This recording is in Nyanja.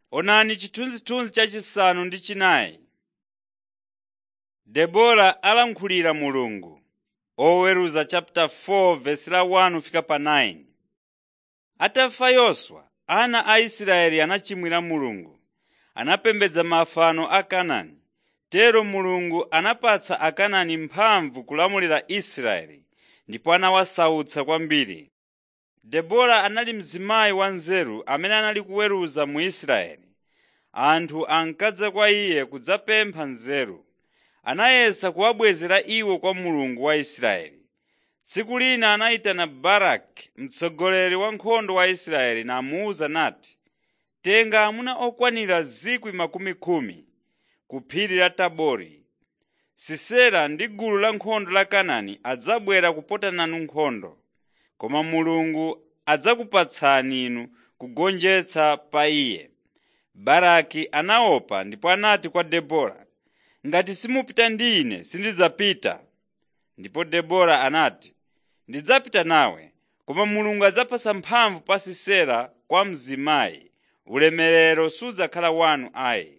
Onani chithunzithunzi chachisanu ndi chinayi. Debora alankhulira Mulungu. Oweruza chapter 4 verse la 1 fika pa 9. Atafa Yoswa, ana a Israeli anachimwira Mulungu. Anapembedza mafano a Kanaani. Tero Mulungu anapatsa Akanaani mphamvu kulamulira Israeli ndipo anawasautsa kwambiri. Debora anali mzimayi wanzeru amene anali kuweruza mu Israeli. Anthu ankadza kwa iye kudzapempha nzeru. Anayesa kuwabwezera iwo kwa Mulungu wa Israeli. Tsiku lina anayitana Baraki mtsogoleri wa nkhondo wa Israeli namuwuza nati, “Tenga amuna okwanira 10,000 ku phiri la Tabori. Sisera ndi gulu la nkhondo la Kanaani adzabwera kupota nanu nkhondo, koma Mulungu adzakupatsani inu kugonjetsa pa iye.” Baraki anaopa ndipo anati kwa Debora, “Ngati simupita ndi ine sindidzapita.” Ndipo Debora anati, “Ndidzapita nawe, koma Mulungu adzapatsa mphamvu pa Sisera kwa mzimayi, ulemerero sudzakhala wanu ayi.”